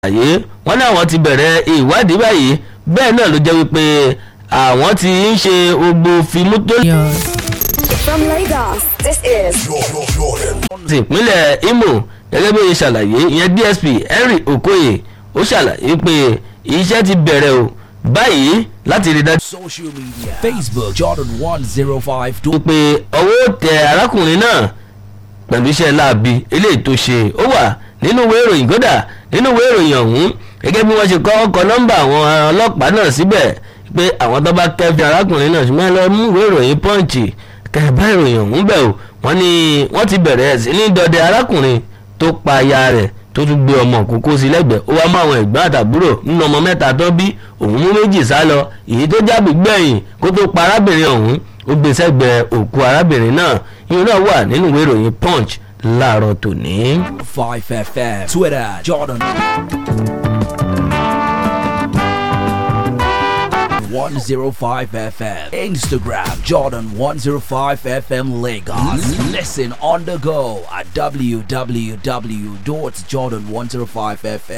àyè wọ́n ní àwọn ti bẹ̀rẹ̀ ìwádìí báyìí bẹ́ẹ̀ náà ló jẹ́ wípé àwọn ti ń ṣe gbogbo fíìmù tó From Lagos, this is ti ìpínlẹ̀ Imo gẹ́gẹ́ bí ó ṣe ṣàlàyé ìyẹn DSP Henry Okoye ó ṣàlàyé pé iṣẹ́ ti bẹ̀rẹ̀ o báyìí láti rí dájú Social media Facebook Jordan 105. pé ọwọ́ tẹ arákùnrin náà pẹ̀lú iṣẹ́ láabi eléyìí tó ṣe ó wà nínú ìwé ìròyìn kódà nínú ìwé ìròyìn ọ̀hún gẹ́gẹ́ bí wọ́n ṣe kọ́ ọkọ̀ nọ́mbà àwọn ọlọ́pàá náà síbẹ̀ pé àwọn tó bá kẹ́fì arákùnrin náà ṣùgbọ́n ẹ lọ mú ìwé ìròyìn pọ́ǹchì kẹ̀bá ìròyìn ọ̀hún bẹ̀ o wọ́n ní wọ́n ti bẹ̀rẹ̀ sí ní dọdẹ arákùnrin tó pa aya rẹ̀ tó tún gbé ọmọ kókó sí lẹ́gbẹ̀ẹ́ ó wá mú àwọn ẹ̀gbọ́n àtàbúrò nínú ọmọ mẹ́ta tó bí òun mú méjì sá lọ èyí tó jábì gbẹ̀yìn kó tó pa arábìnrin ọ̀hún ó gbé sẹ́gbẹ̀ẹ́ òkú arábìnrin náà ìyẹn náà wà nínú ìwé ìròyìn punch láàárọ̀ tòní. 5 FM. Twitter Jordan. 105 FM. Instagram Jordan 105 FM Lagos. Listen on the go at www.jordan105fm.